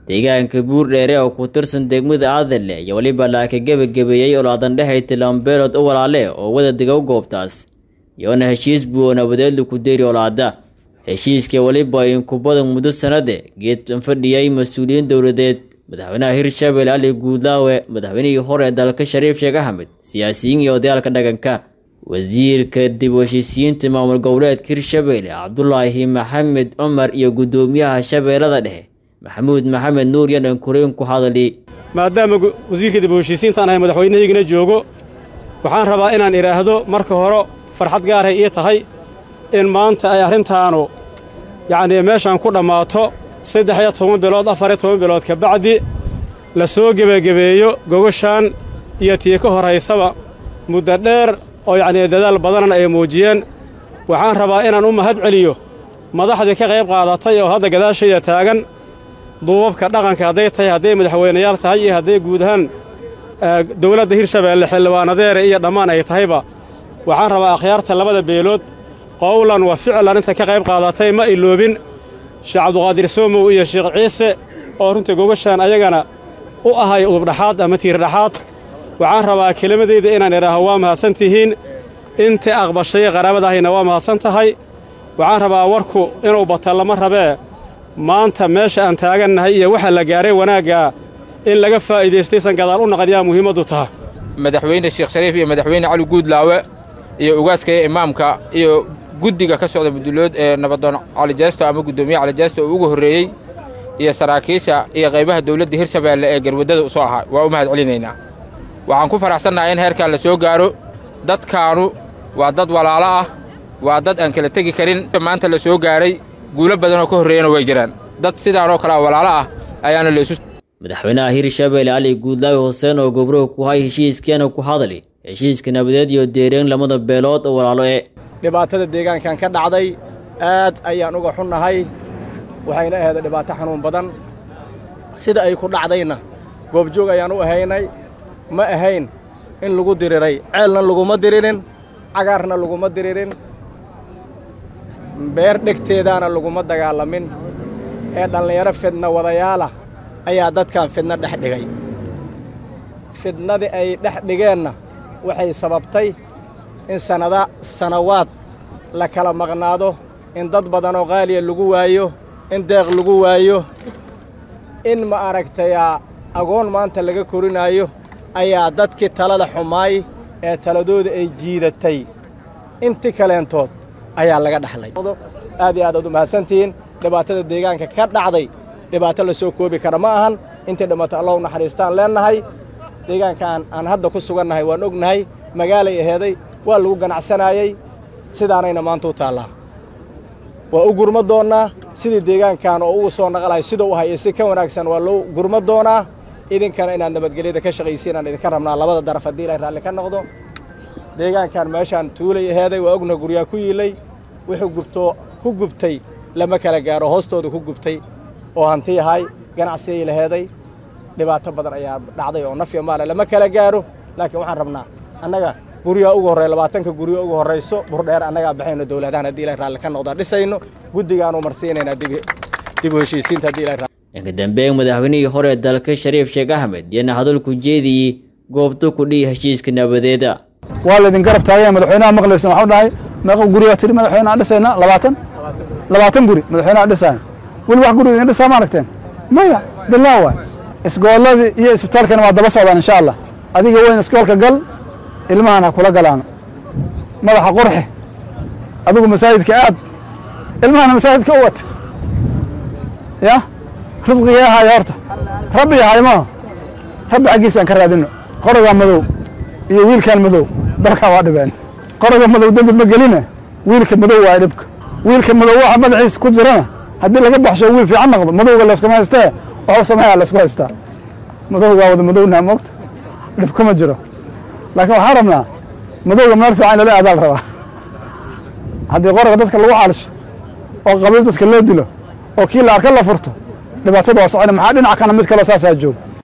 deegaanka buurdheere oo ku tirsan degmada aadale iyo weliba laaka gebagabeeyey olaadan dhehay tilambeelood u walaale oo wada dega goobtaas iyoona heshiis buu oo nabadeedla ku deeri olaada heshiiska weliba inku badan muddo sanade geed fadhiyay mas-uuliyiin dowladeed madaxweynaha hirshabelle ali guudlaawe madaxweynihii hore dalka shariif sheekh axmed siyaasiyiin iyo odayaalka dhaqanka wasiirka dib u heshiisiyiinta maamul goboleedka hirshabelle cabdulaahi maxamed cumar iyo guddoomiyaha shabeellada dhexe maxamuud maxamed nuur yanan kureen ku hadali maadaama wasiirka dib u heshiisiintaan ahay madaxweynahaygana joogo waxaan rabaa inaan idhaahdo marka hore farxad gaaray ii tahay in maanta ay arrintaanu yacnii meeshaan ku dhammaato saddex iyo toban bilood afar iyo toban bilood ka bacdi la soo gebagebeeyo gogashaan iyo tii ka horraysaba muddo dheer oo yacnii dadaal badanna ay muujiyeen waxaan rabaa inaan u mahad celiyo madaxdii ka qayb qaadatay oo hadda gadaashayda taagan duubabka dhaqanka hadday tahay hadday madaxweynayaal tahay iyo hadday guud ahaan dowladda hirshabeelle xildhibaanadeere iyo dhammaan ay tahayba waxaan rabaa akhyaarta labada beelood qowlan wa ficlan inta ka qayb qaadatay ma iloobin sheekh cabduqaadir soomow iyo sheekh ciise oo runtii gogashaan ayagana u ahay udubdhaxaad ama tiirdhaxaad waxaan rabaa kelimadayda inaan idhaaho waa mahadsan tihiin intii aqbashay qaraabadahayna waa mahadsan tahay waxaan rabaa warku inuu bata lama rabee maanta meesha aan taagannahay iyo waxa la gaaray wanaaggaa in laga faa'iidaystaysan gadaal u naqan yaa muhiimaddu taha madaxweyne sheekh shariif iyo madaxweyne cali guudlaawe iyo ugaaskaya imaamka iyo guddiga ka socda mudulood ee nabadoon calijeesto ama guddoomiye calijeesto oo ugu horreeyey iyo saraakiisha iyo qaybaha dawladda hirshabeelle ee garwaddada u soo ahaa waa u mahad celinaynaa waxaan ku faraxsannahay in heerkan la soo gaaro dadkaanu waa dad walaalo ah waa dad aan kala tegi karin maanta la soo gaaray guulo badanoo ka horreeyana way jiraan dad sidaanoo kale walaalo ah ayaana laysu madaxweynaha hirshabelle cali guudlaawe xuseen oo gobruhu ku hay heshiiskiana ku hadali heshiiska nabadeed iyo deereen lamada beelood oo walaalo ee dhibaatada deegaankan ka dhacday aad ayaan uga xunnahay waxayna aheeday dhibaato xanuun badan sida ay ku dhacdayna goobjoog ayaan u ahaynay ma ahayn in lagu diriray ceelna laguma diririn cagaarna laguma diririn beer dhegteedaana laguma dagaalamin ee dhallinyaro fidna wadayaalah ayaa dadkan fidno dhex dhigay fidnadii ay dhex dhigeenna waxay sababtay in sanada sanawaad la kala maqnaado in dad badanoo qaaliya lagu waayo in deeq lagu waayo in ma aragtayaa agoon maanta laga korinaayo ayaa dadkii talada xumaay ee taladooda ay jiidatay inti kaleentood ayaa laga dhaxlay aad iyo aad aad u mahadsantihiin dhibaatada deegaanka ka dhacday dhibaato la soo koobi kara ma ahan intii dhimato allahu naxariistaan leennahay deegaankaan aan hadda ku sugannahay waan ognahay magaalay aheeday waa lagu ganacsanaayey sidaanayna maanta u taallaa waa u gurma doonnaa sidii deegaankan oo ugu soo naqalahay siduu u hayay si ka wanaagsan waa loo gurma doonaa idinkana inaad nabadgelyada ka shaqaysiin aan idinka rabnaa labada daraf haddii ilay raalli ka noqdo deegaankan meeshaan tuulay aheeday waa ogna guryaa ku yiilay wuxuu gubtoo ku gubtay lama kala gaaro hoostooda ku gubtay oo hanti yahay ganacsigay laheeday dhibaato badan ayaa dhacday oo nafya maale lama kala gaaro laakiin waxaan rabnaa annaga guryaa ugu horreeya labaatanka guryo ugu horrayso burdheer annagaa baxayno dowladahan haddii ilay raalli ka noqdaa dhisayno guddigaanu marsiinaynaa dib u heshiisiinta haddii ilay inka dambeyn madaxweynihii hore dalka shariif sheekh axmed yana hadalku jeediyey goobta ku dhihi heshiiska nabadeeda waa laydin garab taagaya madaxweynaha maqlaysan waxau dhahay meeqa gurigaa tiri madaxweynaha dhisayna labaatan labaatan guri madaxweynaha dhisaya weli wax guri idin dhisaa ma aragteen maya bilaa waay isgoolladii iyo isbitaalkana waa daba socdaan insha allah adiga weyn iskoolka gal ilmahan ha kula galaano madaxa qurxe adigu masaajidka aad ilmahana masaajidka u wata ya risqigii ahaayo horta rabbi yahay maaha rabbi xaggiisa aan ka raadino qorogaa madow iyo wiilkaan madow dalkaa waa dhibeen qoroga madow dembi ma geline wiilka madow waa dhibka wiilka madow waxa madaxiisa ku jirana haddii laga baxsho wiil fiican noqdo madowga layskuma haystee waxu sameeyaa laysku haystaa madowgaa wada madownaha moogta dhib kuma jiro laakiin waxaan rabnaa madowga meel fiican lala aadaal rabaa haddii qoroga dadka lagu caalisho oo qabiil dadka loo dilo oo kii la arka la furto dhibaatada waa socona maxaa dhinac kana mid kaloo saasaa jooga